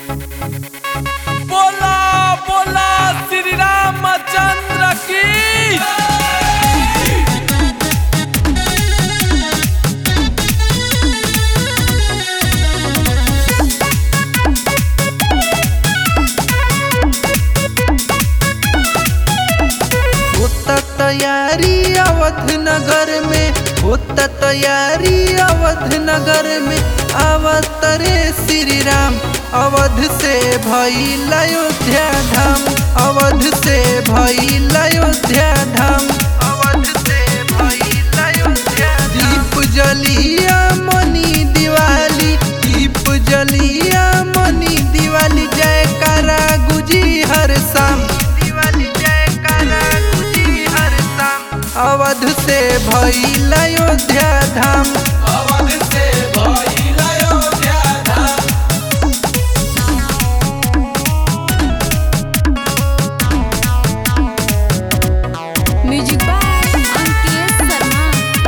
बोला बोला श्री रामचंद्र की होता तैयारी अवध नगर में होता तैयारी अवध नगर में अवतरे श्री राम अवध से भइल अयोध्या धाम अवध से भइल अयोध्या धाम अवध से भइल अयोध्या दीप जलिया मनी दिवाली दीप जलिया मनी दिवाली जयकारा गुजी हर शाम दिवाली जयकारा गुजी हर शाम अवध से भइल अयोध्या धाम अवध से भइल अयोध्या धाम म्यूजिक बाय अंकित शर्मा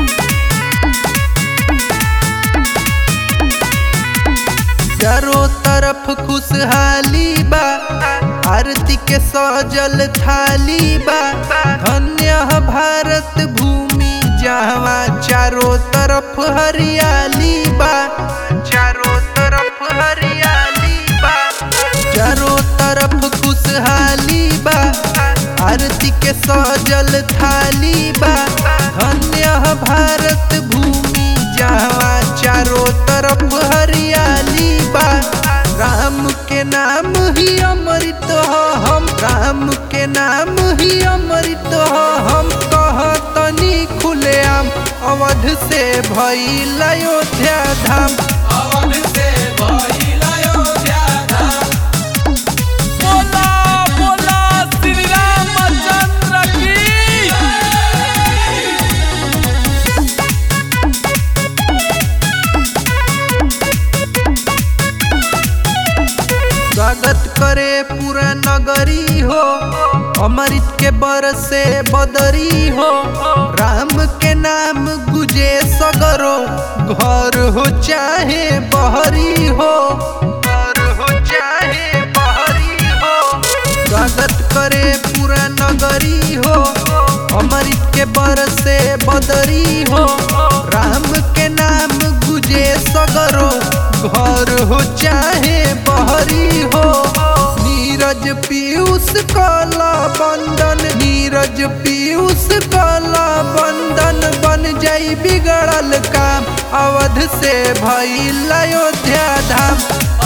चारों तरफ खुशहाली बा आरती के सजल थाली बा धन्य है भारत भूमि जहाँ चारों तरफ हरियाली बा चारों तरफ हरियाली बा चारों तरफ खुशहाली बा आरती के सजल थाली बा धन्य है भारत भूमि जहाँ चारों तरफ हरियाली बा राम के नाम ही अमृत हो हम राम के नाम ही अमृत हो हम कहतनी खुलेआम अवध से भइल अयोध्या धाम अवध से भइल अयोध्या धाम बोला बोला श्री रामचंद्र की स्वागत करे पूरा नगरी हो अमृत के बरसे बदरी हो राम के नाम गुजे सगरो घर हो चाहे बहरी हो घर हो चाहे बहरी हो स्वागत करे पूरा नगरी हो अमृत के बरसे बदरी हो राम के नाम गुजे सगरो घर हो चाहे बहरी हो नीरज पीयूष कला बंदन नीरज पीयूष कला बंदन बन जाई बिगड़ल काम अवध से भइल अयोध्या धाम